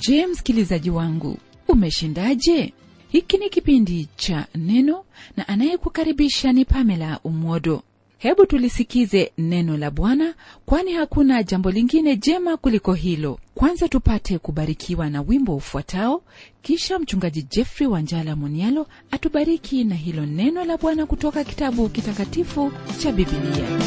je msikilizaji wangu umeshindaje hiki ni kipindi cha neno na anayekukaribisha ni pamela umwodo hebu tulisikize neno la bwana kwani hakuna jambo lingine jema kuliko hilo kwanza tupate kubarikiwa na wimbo ufuatao kisha mchungaji jeffrey wanjala munialo atubariki na hilo neno la bwana kutoka kitabu kitakatifu cha bibilia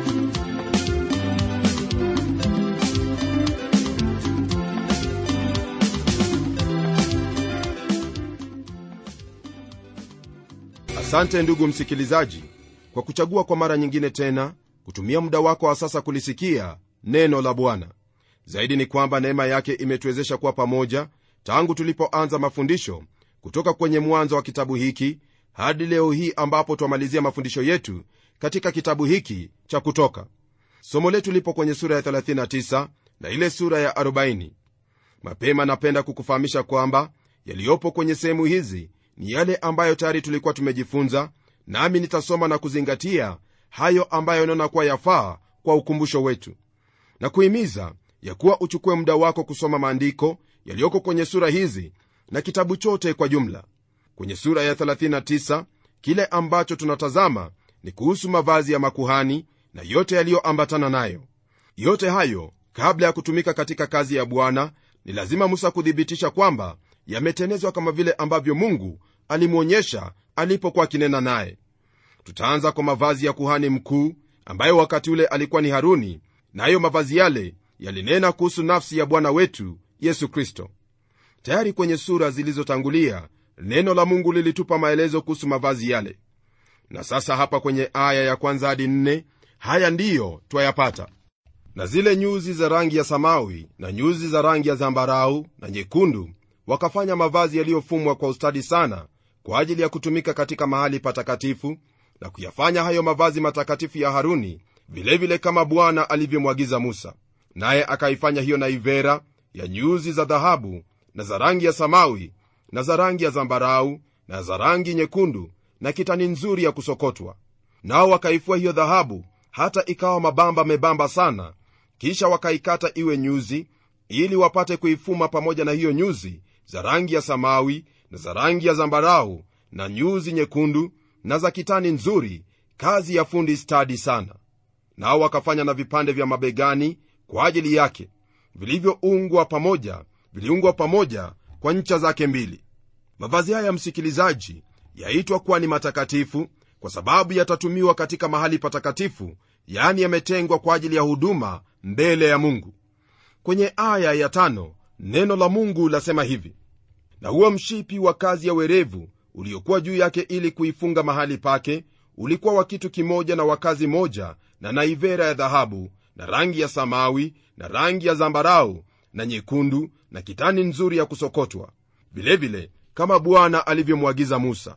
asante ndugu msikilizaji kwa kuchagua kwa mara nyingine tena kutumia muda wako wa sasa kulisikia neno la bwana zaidi ni kwamba neema yake imetuwezesha kuwa pamoja tangu tulipoanza mafundisho kutoka kwenye mwanzo wa kitabu hiki hadi leo hii ambapo twamalizia mafundisho yetu katika kitabu hiki cha kutoka somo letu lipo kwenye sura ya 39 na ile sura ya 40 mapema napenda kukufahamisha kwamba yaliyopo kwenye sehemu hizi ni yale ambayo tayari tulikuwa tumejifunza nami nitasoma na kuzingatia hayo ambayo naona kuwa yafaa kwa ukumbusho wetu na kuhimiza ya kuwa uchukue muda wako kusoma maandiko yaliyoko kwenye sura hizi na kitabu chote kwa jumla kwenye sura ya 39 kile ambacho tunatazama ni kuhusu mavazi ya makuhani na yote yaliyoambatana nayo yote hayo kabla ya kutumika katika kazi ya bwana ni lazima musa kuthibitisha kwamba yametenezwa kama vile ambavyo mungu alimwonyesha alipokuwa akinena naye tutaanza kwa mavazi ya kuhani mkuu ambayo wakati ule alikuwa ni haruni nayo na mavazi yale yalinena kuhusu nafsi ya bwana wetu yesu kristo tayari kwenye sura zilizotangulia neno la mungu lilitupa maelezo kuhusu mavazi yale na sasa hapa kwenye aya ya kwanza hadi nne haya ndiyo twayapata na zile nyuzi za rangi ya samawi na nyuzi za rangi ya zambarau na nyekundu wakafanya mavazi yaliyofumwa kwa ustadi sana kwa ajili ya kutumika katika mahali patakatifu na kuyafanya hayo mavazi matakatifu ya haruni vilevile vile kama bwana alivyomwagiza musa naye akaifanya hiyo naivera ya nyuzi za dhahabu na za rangi ya samawi na za rangi ya zambarau na za rangi nyekundu na kitani nzuri ya kusokotwa nao wakaifua hiyo dhahabu hata ikawa mabamba membamba sana kisha wakaikata iwe nyuzi ili wapate kuifuma pamoja na hiyo nyuzi za rangi ya samawi na za rangi ya zambarau na nyuzi nyekundu na za kitani nzuri kazi ya fundi stadi sana nao wakafanya na vipande vya mabegani kwa ajili yake vilivyoungwa pamoja viliungwa pamoja kwa ncha zake mbili mavazi haya msikilizaji yaitwa kuwa ni matakatifu kwa sababu yatatumiwa katika mahali patakatifu yaani yametengwa kwa ajili ya huduma mbele ya mungu kwenye aya ya tano neno la mungu lasema hivi na huo mshipi wa kazi ya werevu uliokuwa juu yake ili kuifunga mahali pake ulikuwa wa kitu kimoja na wakazi moja na naivera ya dhahabu na rangi ya samawi na rangi ya zambarau na nyekundu na kitani nzuri ya kusokotwa vilevile kama bwana alivyomwagiza musa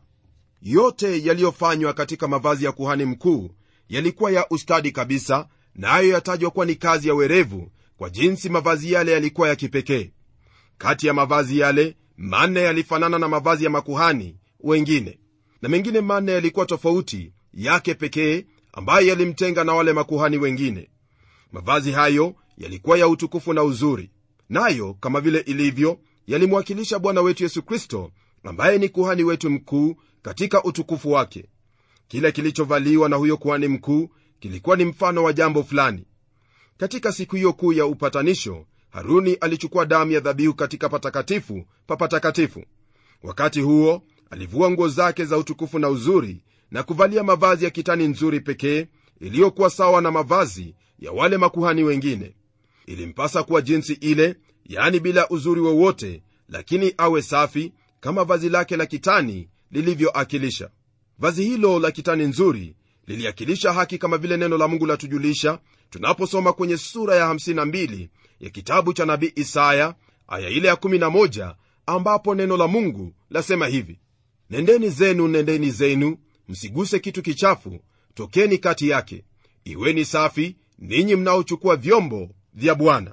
yote yaliyofanywa katika mavazi ya kuhani mkuu yalikuwa ya ustadi kabisa nayo na yatajwa kuwa ni kazi ya werevu kwa jinsi mavazi yale yalikuwa ya kipekee kati ya mavazi yale manne yalifanana na mavazi ya makuhani wengine na mengine manne yalikuwa tofauti yake pekee ambayo yalimtenga na wale makuhani wengine mavazi hayo yalikuwa ya utukufu na uzuri nayo kama vile ilivyo yalimwakilisha bwana wetu yesu kristo ambaye ni kuhani wetu mkuu katika utukufu wake kile kilichovaliwa na huyo kuhani mkuu kilikuwa ni mfano wa jambo fulani katika siku hiyo kuu ya upatanisho haruni alichukua damu ya dhabihu katika patakatifu pa patakatifu wakati huo alivua nguo zake za utukufu na uzuri na kuvalia mavazi ya kitani nzuri pekee iliyokuwa sawa na mavazi ya wale makuhani wengine ilimpasa kuwa jinsi ile yani bila uzuri wowote lakini awe safi kama vazi lake la kitani lilivyoakilisha vazi hilo la kitani nzuri liliakilisha haki kama vile neno la mungu latujulisha tunaposoma kwenye sura ya 52 ya kitabu cha nabii isaya aya ile ya 11 ambapo neno la mungu lasema hivi nendeni zenu nendeni zenu msiguse kitu kichafu tokeni kati yake iweni safi ninyi mnaochukua vyombo vya bwana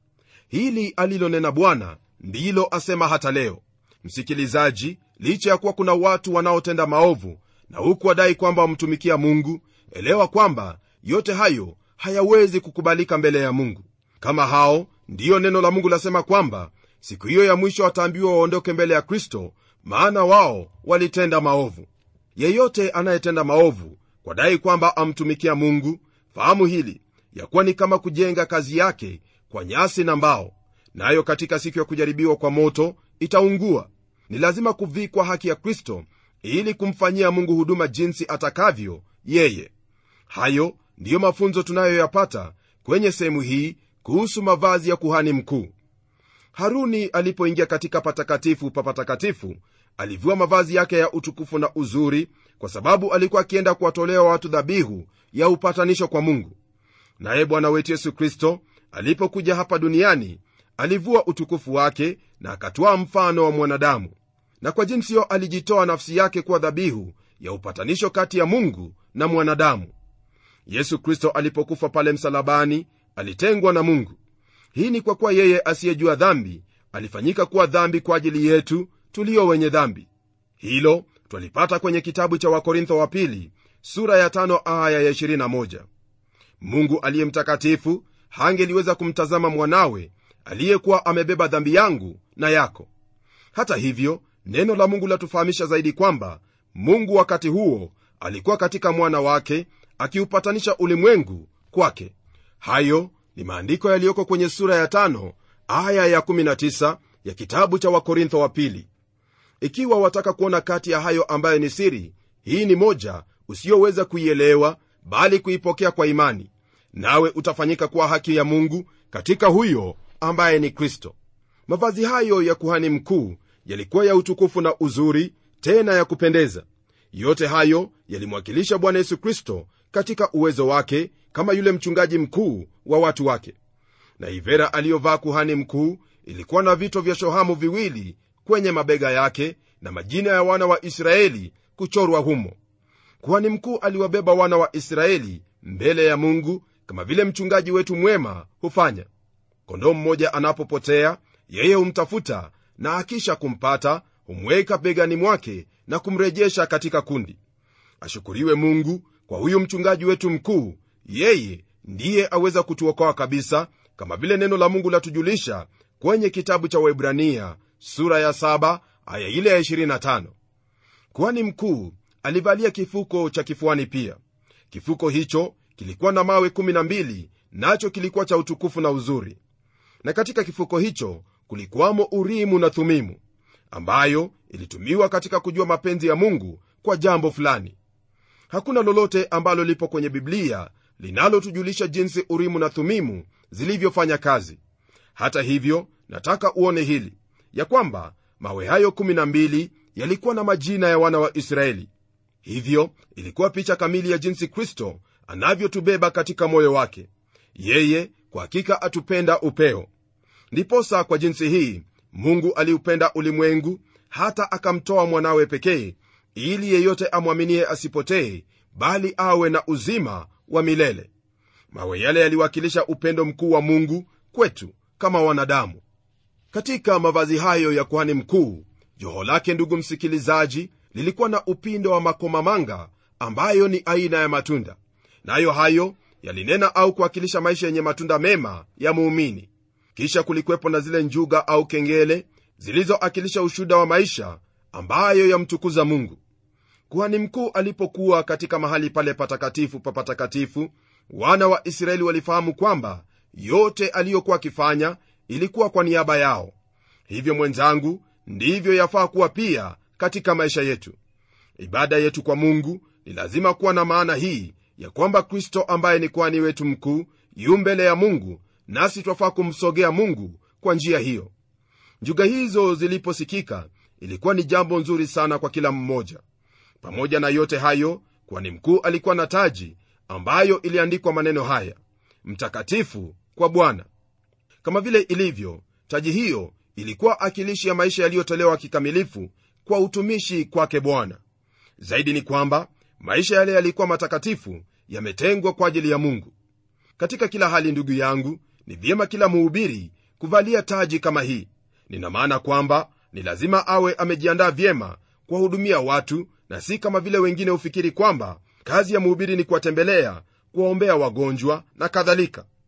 hili alilonena bwana ndilo asema hata leo msikilizaji licha ya kuwa kuna watu wanaotenda maovu na huku wadai kwamba wamtumikia mungu elewa kwamba yote hayo hayawezi kukubalika mbele ya mungu kama hao ndiyo neno la mungu lasema kwamba siku hiyo ya mwisho wataambiwa waondoke mbele ya kristo maana wao walitenda maovu yeyote anayetenda maovu kwa dai kwamba amtumikia mungu fahamu hili ya kuwa ni kama kujenga kazi yake kwa nyasi na mbao nayo na katika siku ya kujaribiwa kwa moto itaungua ni lazima kuvikwa haki ya kristo ili kumfanyia mungu huduma jinsi atakavyo yeye hayo ndiyo mafunzo tunayoyapata kwenye sehemu hii kuhusu mavazi ya kuhani mkuu haruni alipoingia katika patakatifu pa patakatifu alivua mavazi yake ya utukufu na uzuri kwa sababu alikuwa akienda kuwatolea watu dhabihu ya upatanisho kwa mungu naye bwana wetu yesu kristo alipokuja hapa duniani alivua utukufu wake na akatwaa mfano wa mwanadamu na kwa jinsi hiyo alijitoa nafsi yake kuwa dhabihu ya upatanisho kati ya mungu na mwanadamu yesu kristo alipokufa pale msalabani alitengwa na mungu hii ni kwa kuwa yeye asiyejua dhambi alifanyika kuwa dhambi kwa ajili yetu tulio wenye dhambi hilo twalipata kwenye kitabu cha wakorintho wa pili sura ya tano aya ya 21 mungu aliye mtakatifu hangeliweza kumtazama mwanawe aliyekuwa amebeba dhambi yangu na yako hata hivyo neno la mungu latufahamisha zaidi kwamba mungu wakati huo alikuwa katika mwana wake akiupatanisha ulimwengu kwake hayo ni maandiko yaliyoko kwenye sura ya tano aya ya 19 ya kitabu cha wakorintho wa pili ikiwa wataka kuona kati ya hayo ambayo ni siri hii ni moja usiyoweza kuielewa bali kuipokea kwa imani nawe utafanyika kuwa haki ya mungu katika huyo ambaye ni kristo mavazi hayo ya kuhani mkuu yalikuwa ya utukufu na uzuri tena ya kupendeza yote hayo yalimwakilisha bwana yesu kristo katika uwezo wake kama yule mchungaji mkuu wa watu wake na ivera aliyovaa kuhani mkuu ilikuwa na vito vya shohamu viwili kwenye mabega yake na majina ya wana wa israeli kuchorwa humo kuhani mkuu aliwabeba wana wa israeli mbele ya mungu kama vile mchungaji wetu mwema hufanya kondoo mmoja anapopotea yeye humtafuta na akisha kumpata humweka begani mwake na kumrejesha katika kundi ashukuriwe mungu kwa huyu mchungaji wetu mkuu yeye ndiye aweza kutuokoa kabisa kama vile neno la mungu latujulisha kwenye kitabu cha waibrania sura ya 7 aya ile ya 25 kuhani mkuu alivalia kifuko cha kifuani pia kifuko hicho kilikuwa na mawe 12 nacho kilikuwa cha utukufu na uzuri na katika kifuko hicho kulikuwamo urimu na thumimu ambayo ilitumiwa katika kujua mapenzi ya mungu kwa jambo fulani hakuna lolote ambalo lipo kwenye biblia linalotujulisha jinsi urimu na thumimu zilivyofanya kazi hata hivyo nataka uone hili ya kwamba mawe hayo 12 yalikuwa na majina ya wana wa israeli hivyo ilikuwa picha kamili ya jinsi kristo anavyotubeba katika moyo wake yeye kwa hakika atupenda upeo ndiposa kwa jinsi hii mungu aliupenda ulimwengu hata akamtoa mwanawe pekee ili yeyote amwaminie asipotee bali awe na uzima wa milele mawe yale yaliwakilisha upendo mkuu wa mungu kwetu kama wanadamu katika mavazi hayo ya kuhani mkuu joho lake ndugu msikilizaji lilikuwa na upindo wa makomamanga ambayo ni aina ya matunda nayo na hayo yalinena au kuwakilisha maisha yenye matunda mema ya muumini kisha kulikwepo na zile njuga au kengele zilizoakilisha ushuda wa maisha ambayo yamtukuza mungu kuhani mkuu alipokuwa katika mahali pale patakatifu pa patakatifu wana wa israeli walifahamu kwamba yote aliyokuwa akifanya ilikuwa kwa niaba yao hivyo mwenzangu ndivyo yafaa kuwa pia katika maisha yetu ibada yetu kwa mungu ni lazima kuwa na maana hii ya kwamba kristo ambaye ni kwani wetu mkuu yu mbele ya mungu nasi twafaa kumsogea mungu kwa njia hiyo njuga hizo ziliposikika ilikuwa ni jambo nzuri sana kwa kila mmoja pamoja na yote hayo kwani mkuu alikuwa na taji ambayo iliandikwa maneno haya mtakatifu kwa bwana kama vile ilivyo taji hiyo ilikuwa akilishi ya maisha yaliyotolewa kikamilifu kwa utumishi kwake bwana zaidi ni kwamba maisha yale yalikuwa matakatifu yametengwa kwa ajili ya mungu katika kila hali ndugu yangu ni vyema kila muhubiri kuvalia taji kama hii nina maana kwamba ni lazima awe amejiandaa vyema kuwahudumia watu na si kama vile wengine hufikiri kwamba kazi ya mhubiri ni kuwatembelea kuwaombea wagonjwa na kadhalika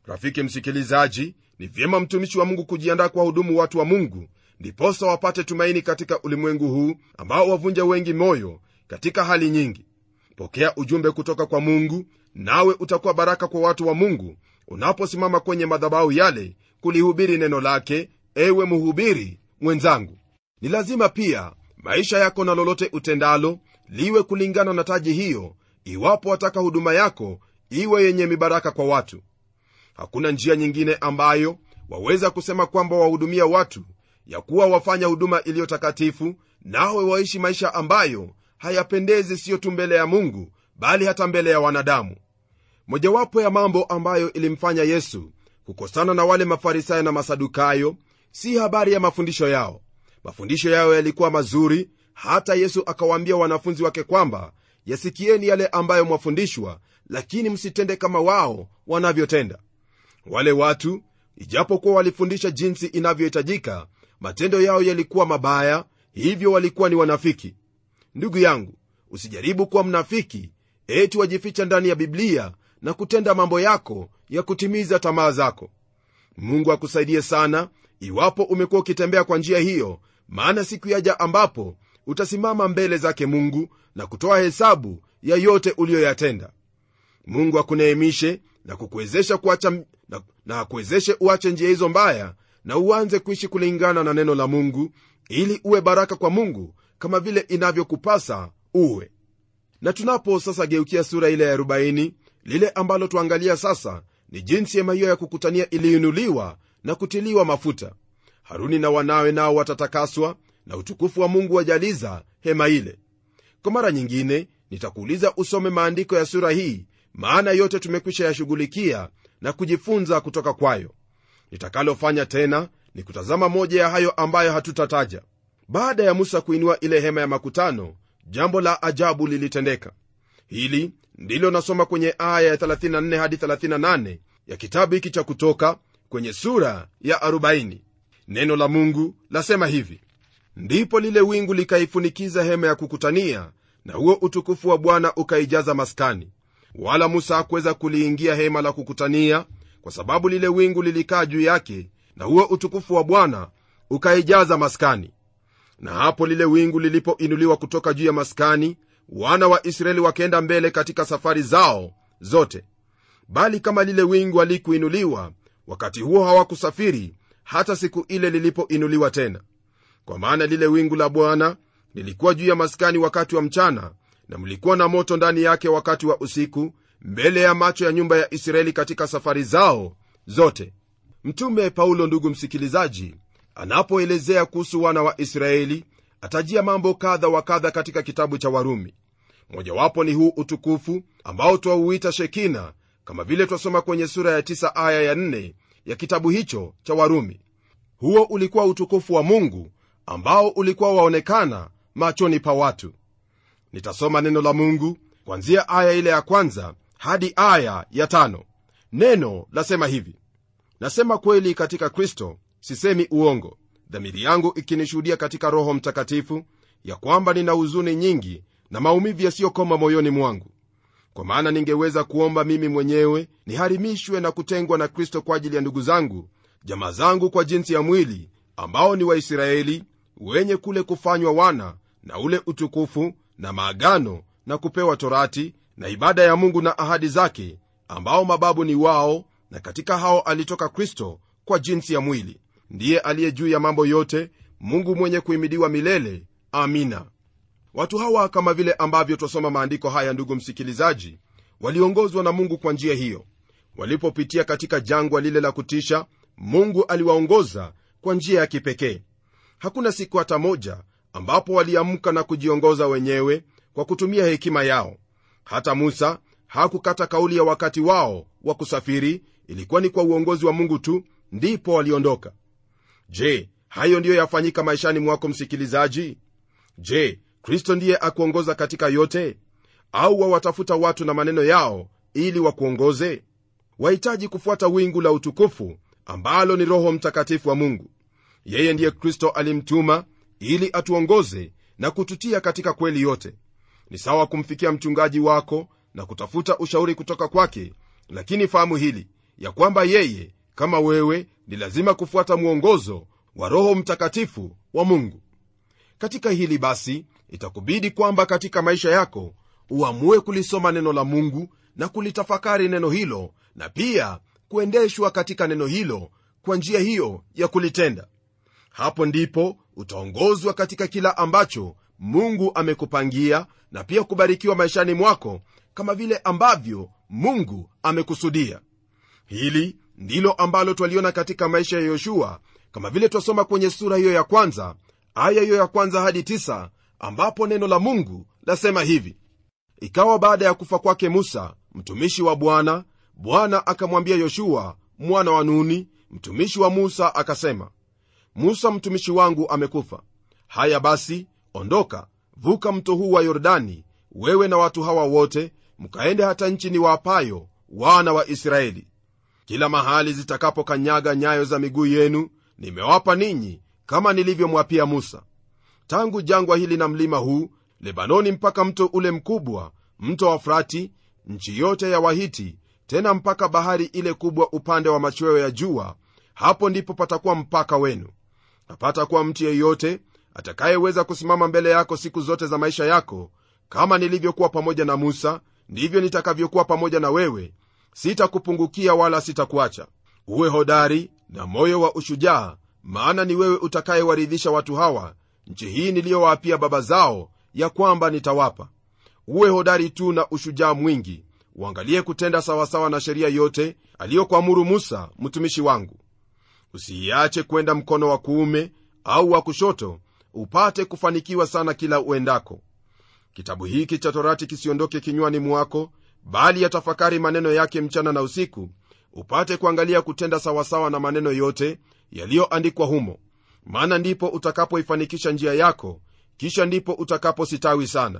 rafiki msikilizaji ni vyema mtumishi wa mungu kujiandaa kwa hudumu watu wa mungu ndiposa wapate tumaini katika ulimwengu huu ambao wavunja wengi moyo katika hali nyingi pokea ujumbe kutoka kwa mungu nawe utakuwa baraka kwa watu wa mungu unaposimama kwenye madhabahu yale kulihubiri neno lake ewe mhubiri mwenzangu ni lazima pia maisha yako na lolote utendalo liwe kulingana na taji hiyo iwapo wataka huduma yako iwe yenye mibaraka kwa watu hakuna njia nyingine ambayo waweza kusema kwamba wahudumia watu ya kuwa wafanya huduma iliyo takatifu nawe waishi maisha ambayo hayapendezi siyo tu mbele ya mungu bali hata mbele ya wanadamu mojawapo ya mambo ambayo ilimfanya yesu kukosana na wale mafarisayo na masadukayo si habari ya mafundisho yao mafundisho yao yalikuwa mazuri hata yesu akawaambia wanafunzi wake kwamba yasikieni yale ambayo mwafundishwa lakini msitende kama wao wanavyotenda wale watu ijapokuwa walifundisha jinsi inavyohitajika matendo yao yalikuwa mabaya hivyo walikuwa ni wanafiki ndugu yangu usijaribu kuwa mnafiki eti wajificha ndani ya biblia na kutenda mambo yako ya kutimiza tamaa zako mungu akusaidie sana iwapo umekuwa ukitembea kwa njia hiyo maana siku yaja ambapo utasimama mbele zake mungu na kutoa hesabu ya yote uliyoyatenda mungu akuneemishe na kukuwezesha kuacha na, na akuwezeshe uache njia hizo mbaya na uanze kuishi kulingana na neno la mungu ili uwe baraka kwa mungu kama vile inavyokupasa uwe na tunapo sasa geukia sura ile ya 40 lile ambalo tuangalia sasa ni jinsi hema hiyo ya kukutania iliinuliwa na kutiliwa mafuta haruni na wanawe nao watatakaswa na utukufu wa mungu wajaliza hema ile kwa mara nyingine nitakuuliza usome maandiko ya sura hii maana yote tumekwisha yashughulikia na kujifunza kutoka kwayo nitakalofanya tena ni kutazama moja ya hayo ambayo hatutataja baada ya musa kuinua ile hema ya makutano jambo la ajabu lilitendeka hili ndilo nasoma kwenye aya ya 34 hadi 38 ya kitabu hiki cha kutoka kwenye sura ya 40 neno la mungu lasema hivi ndipo lile wingu likaifunikiza hema ya kukutania na huo utukufu wa bwana ukaijaza maskani wala musa hakuweza kuliingia hema la kukutania kwa sababu lile wingu lilikaa juu yake na huo utukufu wa bwana ukaijaza maskani na hapo lile wingu lilipoinuliwa kutoka juu ya maskani wana wa israeli wakaenda mbele katika safari zao zote bali kama lile wingu halikuinuliwa wakati huo hawakusafiri hata siku ile lilipoinuliwa tena kwa maana lile wingu la bwana lilikuwa juu ya maskani wakati wa mchana na mlikuwa na moto ndani yake wakati wa usiku mbele ya macho ya nyumba ya israeli katika safari zao zote mtume paulo ndugu msikilizaji anapoelezea kuhusu wana wa israeli atajia mambo kadha wa kadha katika kitabu cha warumi mojawapo ni huu utukufu ambao twauita shekina kama vile twasoma kwenye sura ya 9 aya ya 4 ya kitabu hicho cha warumi huo ulikuwa utukufu wa mungu ambao ulikuwa waonekana machoni pa watu nitasoma neno la mungu kwanzia aya ile ya kwanza hadi aya ya tano neno lasema hivi nasema kweli katika kristo sisemi uongo dhamiri yangu ikinishuhudia katika roho mtakatifu ya kwamba nina huzuni nyingi na maumivu yasiyokoma moyoni mwangu kwa maana ningeweza kuomba mimi mwenyewe niharimishwe na kutengwa na kristo kwa ajili ya ndugu zangu jamaa zangu kwa jinsi ya mwili ambao ni waisraeli wenye kule kufanywa wana na ule utukufu na maagano na kupewa torati na ibada ya mungu na ahadi zake ambao mababu ni wao na katika hao alitoka kristo kwa jinsi ya mwili ndiye aliye juu ya mambo yote mungu mwenye kuhimidiwa milele amina watu hawa kama vile ambavyo twasoma maandiko haya ndugu msikilizaji waliongozwa na mungu kwa njia hiyo walipopitia katika jangwa lile la kutisha mungu aliwaongoza kwa njia ya kipekee hakuna siku hata moja ambapo waliamka na kujiongoza wenyewe kwa kutumia hekima yao hata musa hakukata kauli ya wakati wao wa kusafiri ilikuwa ni kwa uongozi wa mungu tu ndipo waliondoka je hayo ndiyo yafanyika maishani mwako msikilizaji je kristo ndiye akuongoza katika yote au wawatafuta watu na maneno yao ili wakuongoze wahitaji kufuata wingu la utukufu ambalo ni roho mtakatifu wa mungu yeye ndiye kristo alimtuma ili atuongoze na kututia katika kweli yote ni sawa kumfikia mchungaji wako na kutafuta ushauri kutoka kwake lakini fahamu hili ya kwamba yeye kama wewe ni lazima kufuata mwongozo wa roho mtakatifu wa mungu katika hili basi itakubidi kwamba katika maisha yako uamue kulisoma neno la mungu na kulitafakari neno hilo na pia kuendeshwa katika neno hilo kwa njia hiyo ya kulitenda hapo ndipo utaongozwa katika kila ambacho mungu amekupangia na pia kubarikiwa maishani mwako kama vile ambavyo mungu amekusudia hili ndilo ambalo twaliona katika maisha ya yoshua kama vile twasoma kwenye sura hiyo ya kwanza aya hiyo ya kwanza hadi tisa, ambapo neno la mungu lasema hivi ikawa baada ya kufa kwake musa mtumishi wa bwana bwana akamwambia yoshua mwana wa nuni mtumishi wa musa akasema musa mtumishi wangu amekufa haya basi ondoka vuka mto huu wa yordani wewe na watu hawa wote mkaende hata nchi ni waapayo wana wa israeli kila mahali zitakapokanyaga nyayo za miguu yenu nimewapa ninyi kama nilivyomwapia musa tangu jangwa hili na mlima huu lebanoni mpaka mto ule mkubwa mto wa frati nchi yote ya wahiti tena mpaka bahari ile kubwa upande wa machweo ya jua hapo ndipo patakuwa mpaka wenu hapata kuwa mtu yeyote atakayeweza kusimama mbele yako siku zote za maisha yako kama nilivyokuwa pamoja na musa ndivyo nitakavyokuwa pamoja na wewe sitakupungukia wala sitakuacha uwe hodari na moyo wa ushujaa maana ni wewe utakayewaridhisha watu hawa nchi hii niliyowaapia baba zao ya kwamba nitawapa uwe hodari tu na ushujaa mwingi uangalie kutenda sawasawa na sheria yote aliyokuamuru musa mtumishi wangu usiiache kwenda mkono wa kuume au wa kushoto upate kufanikiwa sana kila uendako kitabu hiki cha torati kisiondoke kinywani mwako bali yatafakari maneno yake mchana na usiku upate kuangalia kutenda sawasawa na maneno yote yaliyoandikwa humo maana ndipo utakapoifanikisha njia yako kisha ndipo utakapositawi sana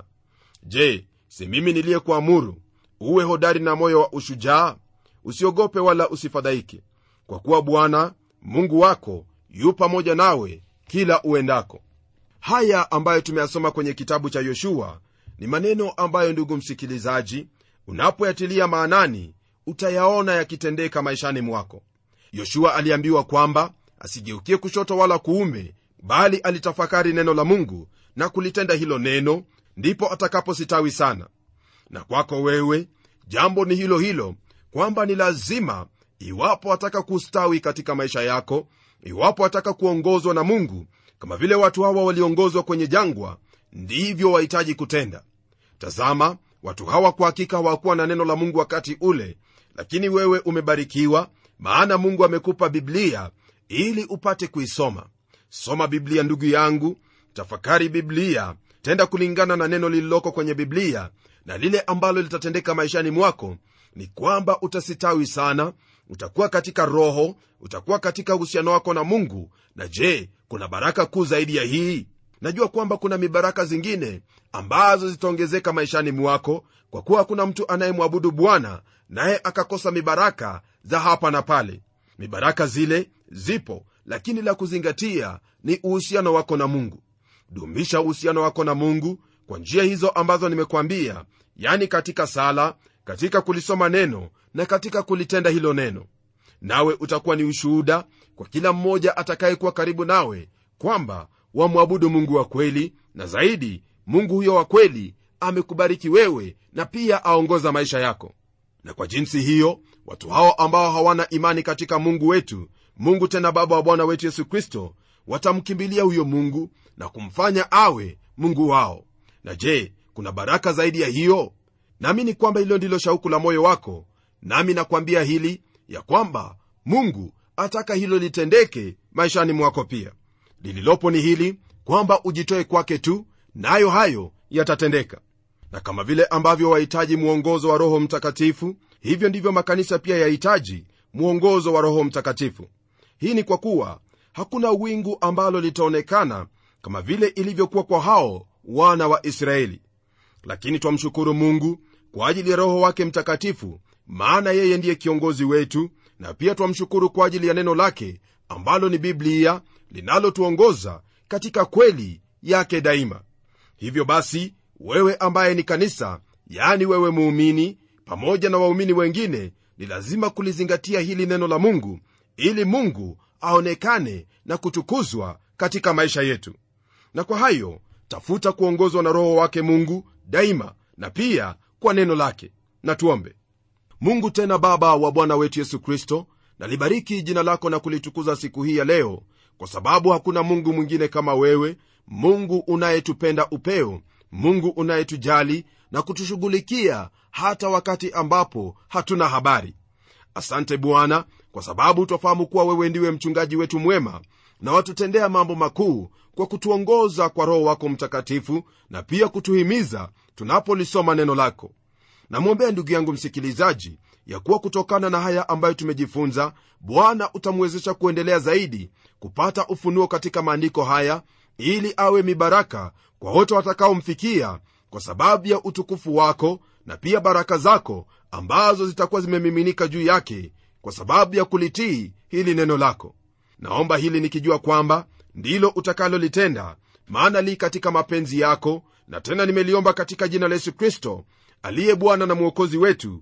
je si mimi niliyekuamuru uwe hodari na moyo wa ushujaa usiogope wala usifadhaike kwa kuwa bwana mungu wako yu pamoja nawe kila uendako haya ambayo tumeyasoma kwenye kitabu cha yoshua ni maneno ambayo ndugu msikilizaji unapoyatilia maanani utayaona yakitendeka maishani mwako yoshua aliambiwa kwamba asigeukie kushoto wala kuume bali alitafakari neno la mungu na kulitenda hilo neno ndipo atakapositawi sana na kwako wewe jambo ni hilo hilo kwamba ni lazima iwapo ataka kustawi katika maisha yako iwapo ataka kuongozwa na mungu kama vile watu hawa waliongozwa kwenye jangwa ndivyo wahitaji kutenda tazama watu hawa kwa hakika hawakuwa na neno la mungu wakati ule lakini wewe umebarikiwa maana mungu amekupa biblia ili upate kuisoma soma biblia ndugu yangu tafakari biblia tenda kulingana na neno lililoko kwenye biblia na lile ambalo litatendeka maishani mwako ni kwamba utasitawi sana utakuwa katika roho utakuwa katika uhusiano wako na mungu na je kuna baraka kuu zaidi ya hii najua kwamba kuna mibaraka zingine ambazo zitaongezeka maishani mwako kwa kuwa hakuna mtu anayemwabudu bwana naye akakosa mibaraka za hapa na pale mibaraka zile zipo lakini la kuzingatia ni uhusiano wako na mungu dumisha uhusiano wako na mungu kwa njia hizo ambazo nimekwambia yani katika sala katika kulisoma neno na katika kulitenda hilo neno nawe utakuwa ni ushuhuda kwa kila mmoja atakayekuwa karibu nawe kwamba wamwabudu mungu wa kweli na zaidi mungu huyo wa kweli amekubariki wewe na pia aongoza maisha yako na kwa jinsi hiyo watu hao ambao hawana imani katika mungu wetu mungu tena baba wa bwana wetu yesu kristo watamkimbilia huyo mungu na kumfanya awe mungu wao na je kuna baraka zaidi ya hiyo naamini kwamba hilo ndilo shauku la moyo wako nami nakwambia hili ya kwamba mungu ataka hilo litendeke maishani mwako pia lililopo ni hili kwamba ujitoe kwake tu nayo na hayo yatatendeka na kama vile ambavyo wahitaji mwongozo wa roho mtakatifu hivyo ndivyo makanisa pia yahitaji mwongozo wa roho mtakatifu hii ni kwa kuwa hakuna wingu ambalo litaonekana kama vile ilivyokuwa kwa hao wana wa israeli lakini twamshukuru mungu kwa ajili ya roho wake mtakatifu maana yeye ndiye kiongozi wetu na pia twamshukuru kwa ajili ya neno lake ambalo ni biblia linalotuongoza katika kweli yake daima hivyo basi wewe ambaye ni kanisa yani wewe muumini pamoja na waumini wengine ni lazima kulizingatia hili neno la mungu ili mungu aonekane na kutukuzwa katika maisha yetu na kwa hayo tafuta kuongozwa na roho wake mungu daima na pia kwa neno lake na tuombe mungu tena baba wa bwana wetu yesu kristo nalibariki jina lako na kulitukuza siku hii ya leo kwa sababu hakuna mungu mwingine kama wewe mungu unayetupenda upeo mungu unayetujali na kutushughulikia hata wakati ambapo hatuna habari asante bwana kwa sababu twafahamu kuwa wewe ndiwe mchungaji wetu mwema na watutendea mambo makuu kwa kutuongoza kwa roho wako mtakatifu na pia kutuhimiza tunapolisoma neno lako namwombea ndugu yangu msikilizaji ya kuwa kutokana na haya ambayo tumejifunza bwana utamwezesha kuendelea zaidi kupata ufunuo katika maandiko haya ili awe mibaraka kwa wote watakaomfikia kwa sababu ya utukufu wako na pia baraka zako ambazo zitakuwa zimemiminika juu yake kwa sababu ya kulitii hili neno lako naomba hili nikijua kwamba ndilo utakalolitenda maana li katika mapenzi yako na tena nimeliomba katika jina la yesu kristo aliye bwana na mwokozi wetu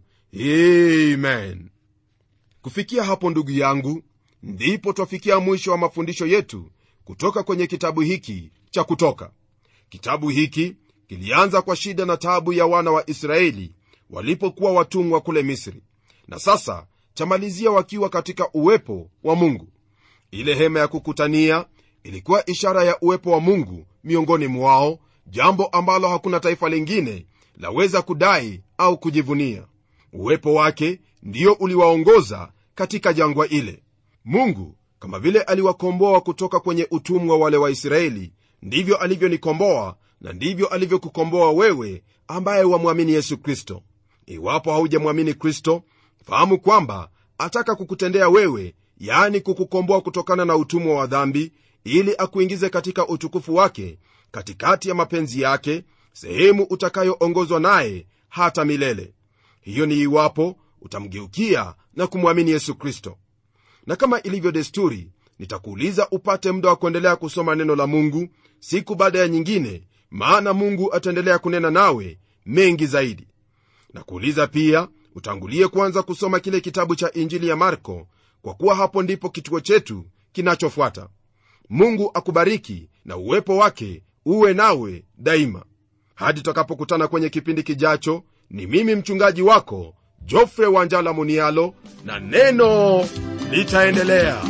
amen kufikia hapo ndugu yangu ndipo twafikia mwisho wa mafundisho yetu kutoka kwenye kitabu hiki cha kutoka kitabu hiki kilianza kwa shida na taabu ya wana wa israeli walipokuwa watumwa kule misri na sasa chamalizia wakiwa katika uwepo wa mungu ile hema ya kukutania ilikuwa ishara ya uwepo wa mungu miongoni mwao jambo ambalo hakuna taifa lingine laweza kudai au kujivunia uwepo wake ndio uliwaongoza katika jangwa ile mungu kama vile aliwakomboa kutoka kwenye utumwa wale waisraeli ndivyo alivyonikomboa na ndivyo alivyokukomboa wewe ambaye wamwamini yesu kristo iwapo haujamwamini kristo fahamu kwamba ataka kukutendea wewe yaani kukukomboa kutokana na utumwa wa dhambi ili akuingize katika utukufu wake katikati ya mapenzi yake sehemu utakayoongozwa naye hata milele hiyo ni iwapo utamgeukia na kumwamini yesu kristo na kama ilivyo desturi nitakuuliza upate muda wa kuendelea kusoma neno la mungu siku baada ya nyingine maana mungu ataendelea kunena nawe mengi zaidi na kuuliza pia utangulie kwanza kusoma kile kitabu cha injili ya marko kwa kuwa hapo ndipo kituo chetu kinachofuata mungu akubariki na uwepo wake uwe nawe daima hadi tutakapokutana kwenye kipindi kijacho ni mimi mchungaji wako jofre wanjala munialo na neno litaendelea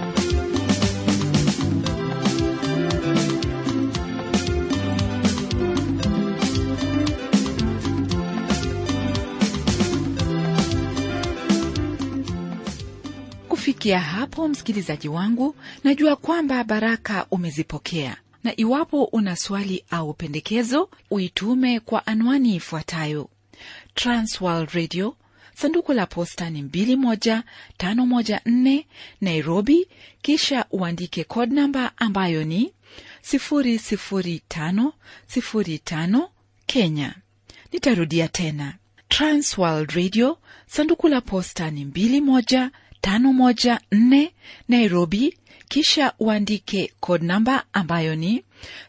kufikia hapo msikilizaji wangu najua kwamba baraka umezipokea na iwapo una swali au pendekezo uitume kwa anwani ifuatayo transworld radio sanduku la posta ni 21514 nairobi kisha uandike code namba ambayo ni 00505 kenya nitarudia tena transworld radio sanduku la posta ni 21514 nairobi kisha uandike code namba ambayo ni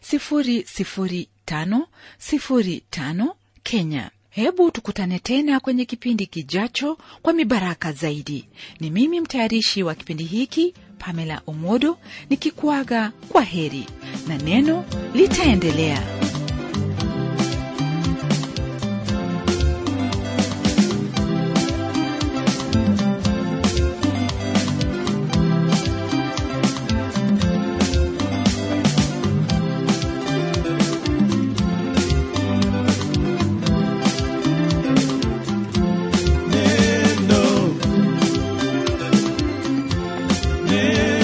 00505 kenya hebu tukutane tena kwenye kipindi kijacho kwa mibaraka zaidi ni mimi mtayarishi wa kipindi hiki pamela omodo nikikuaga kwa heri na neno litaendelea Neno. Neno.